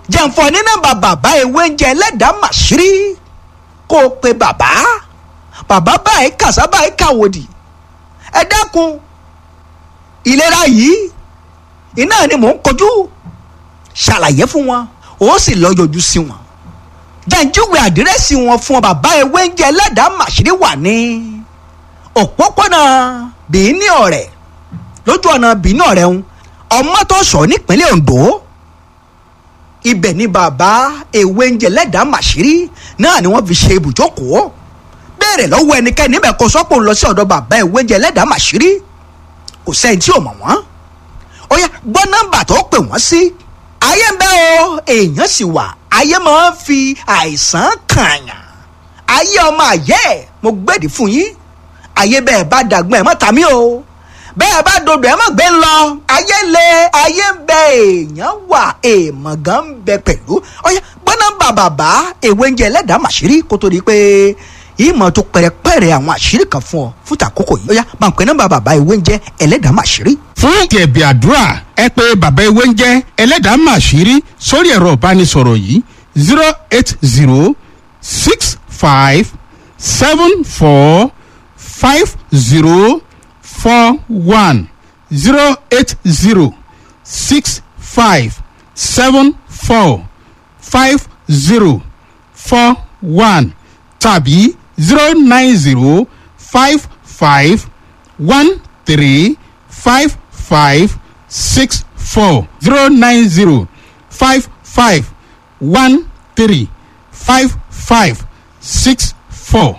jẹ̀ǹfọ̀ ní nọ́mbà bàbá ewé ń jẹ ẹlẹ́dàá màṣírí kó o pe bàbá bàbá báyìí kàṣá báyìí kàwòdì ẹ dákun ìlera yìí iná ni mò ń kojú ṣàlàyé fún wọn ó sì lọ yọjú sí wọn jẹ́njúwe àdírẹ́sì wọn fún ọ bàbá ewé ń jẹ ẹlẹ́dàá màṣírí wà ní òpópónà bìíní ọ̀rẹ́ lójú ọ̀nà bìíní ọ̀rẹ́ ń ọmọ tó sọ nípínlẹ̀ Ondo ibẹ̀ ni bàbá ewé ń jẹ ẹlẹ́dàá màṣírí náà ni wọ́n fi ṣe ibùjókòó béèrè lọ́wọ́ ẹnikẹ́ni níbẹ̀ kó sọ́pọ̀ ń lọ sí ọ̀dọ̀ bàbá ewé ń jẹ ẹlẹ́dàá màṣírí kò sẹ́yìn tí ò mọ̀ wọ́n ó yá gbọ́ nọ́mbà tó pè wọ́n sí ayé ń bẹ o èèyàn sì wà ayé máa ń fi àìsàn kààyàn ayé ọmọ àyẹ́ mo gbèdì fún yín ayé bẹ́ẹ̀ bá dàgbọ́n ẹ̀ mọ́ tàmí o bẹ́ẹ̀ bá dodo ẹ̀ mọ́ gbé ń lọ ayé le ayé ń bẹ èèyàn wà èèmọ̀ gan ń bẹ pẹ̀lú ó yá gbọ́ nọ́mbà bàbá ewé ń jẹ ẹlẹ́dàá màṣírí kó tó di pé ìmọ̀ tó pẹ̀rẹ̀pẹ̀rẹ̀ àwọn àṣírí kan fún ọ fún tàkókò yìí ó yá máa ń pè nọ́mbà bàbá ewé ń jẹ ẹlẹ́dàá màṣírí fún ẹ̀bì àdúrà ẹ pé bàbá ewé ń jẹ́ ẹlẹ́dàá màṣírí sórí ẹ̀rọ ìbánisọ̀rọ̀ yìí zero eight zero six five seven four five zero four one zero eight zero six five seven four five zero four one tàbí zero nine zero five five one three five five six four zero nine zero five five one three five five six four.